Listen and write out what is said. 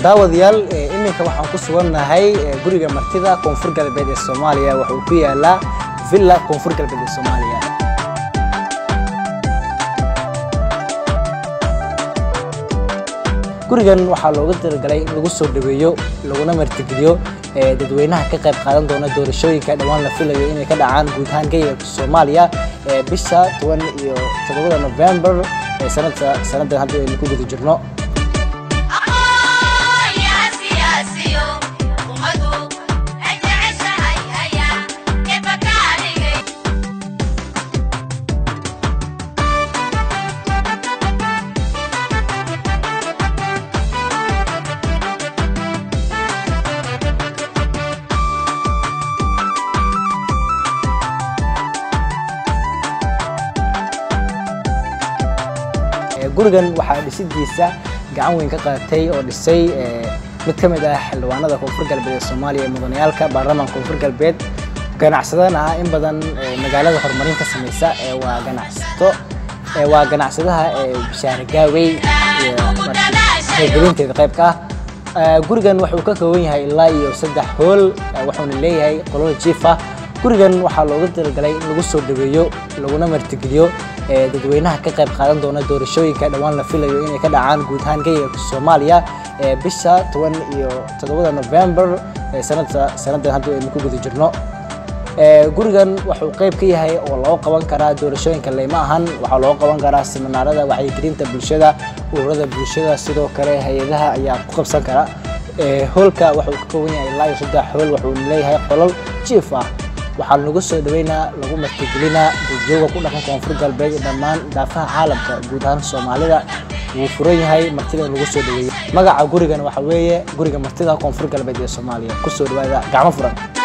daawadayaal iminka waxaan ku sugannahay guriga martida koonfur galbeed ee soomaaliya wuxuu ku yaalaa villa koonfur galbeed ee soomaaliya gurigan waxaa looga talagalay in lagu soo dhaweeyo laguna martigeliyo dadweynaha ka qayb qaadan doona doorashooyinka dhowaan la filayo inay ka dhacaan guud ahaan geyga soomaaliya bisha toban iyo toddobada november sanada sanadan hadda aynu ku guda jirno gurigan waxaa dhisidiisa gacan weyn ka qaadatay oo dhisay mid ka mid ah xildhibaanada koonfur galbeed ee soomaaliya ee mudanayaalka baarlamaanka koonfur galbeed ganacsadana ah in badan magaalada horumarin ka samaysa waa ganacsato waa ganacsadaha bishaare gaawey gelinteeda qaybka ah gurigan wuxuu ka kooban yahay ilaa iyo saddex hool wuxuuna leeyahay qolol jiif ah gurigan waxaa looga talagalay in lagu soo dhaweeyo laguna martigeliyo dadweynaha ka qayb qaadan doona doorashooyinka dhowaan la filayo inay ka dhacaan guud ahaan geyga soomaaliya bisha toban iyo toddobada november sanada sanadan hadda aynu ku guda jirno gurigan wuxuu qayb ka yahay oo loo qaban karaa doorashooyinka leyma ahan waxaa loo qaban karaa siminaarada wacyigelinta bulshada ururada bulshada sidoo kale hay-adaha ayaa ku qabsan kara hoolka wuxuu ka kooban yahay ilaa iyo saddex hool wuxuuna leeyahay qolol jiif ah waxaa lagu soo dhaweynaa lagu martigelinaa duudyooga ku dhaqan koonfur galbeed dhammaan daafaha caalamka guud ahaan soomaalida wuu furan yahay martida in lagu soo dhaweeyo magaca gurigan waxa weeye guriga martida koonfur galbeed ee soomaaliya kusoo dhawaada gacmo furan